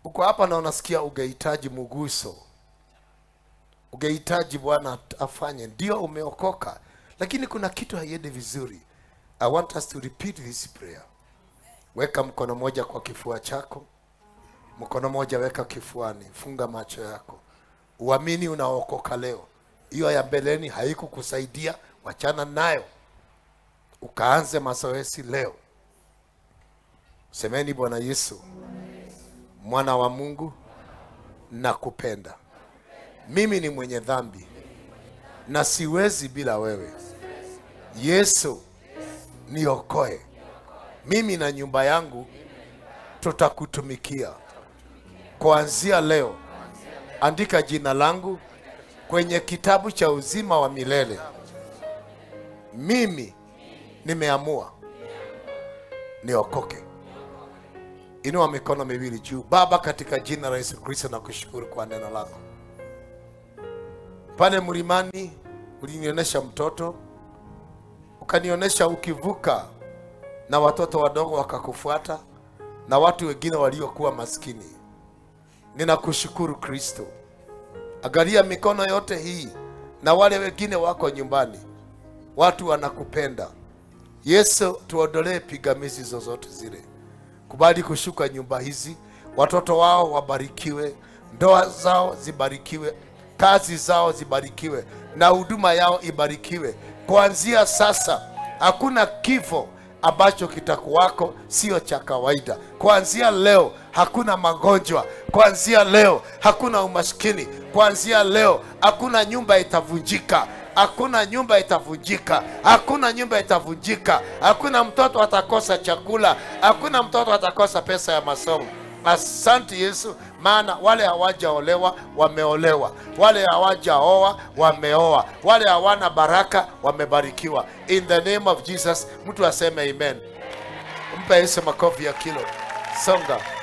uko hapa na unasikia ungehitaji muguso ungehitaji bwana afanye ndio umeokoka lakini kuna kitu haiendi vizuri i want us to repeat this prayer weka mkono moja kwa kifua chako mkono moja weka kifuani funga macho yako uamini unaokoka leo hiyo ya mbeleni haikukusaidia wachana nayo ukaanze mazoezi leo semeni bwana yesu mwana wa mungu nakupenda mimi ni mwenye dhambi na siwezi bila wewe yesu niokoe mimi na nyumba yangu tutakutumikia kuanzia leo andika jina langu kwenye kitabu cha uzima wa milele mimi nimeamua niokoke inua mikono miwili juu baba katika jina la yesu kristo na kushukuru kwa neno lako pale mlimani ulinionyesha mtoto ukanionyesha ukivuka na watoto wadogo wakakufuata na watu wengine waliokuwa maskini ninakushukuru kristo angalia mikono yote hii na wale wengine wako nyumbani watu wanakupenda yesu tuondolee pigamizi zozote zile kubali kushuka nyumba hizi watoto wao wabarikiwe ndoa zao zibarikiwe kazi zao zibarikiwe na huduma yao ibarikiwe kuanzia sasa hakuna kifo ambacho kitakuwako sio cha kawaida kuanzia leo hakuna magonjwa kuanzia leo hakuna umaskini kuanzia leo hakuna nyumba itavunjika hakuna nyumba itavunjika hakuna nyumba itavunjika hakuna mtoto atakosa chakula hakuna mtoto atakosa pesa ya masomo asante yesu maana wale hawajaolewa wameolewa wale hawajaoa wameoa wale hawana baraka wamebarikiwa in the name of jesus mtu aseme amen mpe yesu makofi ya kilo songa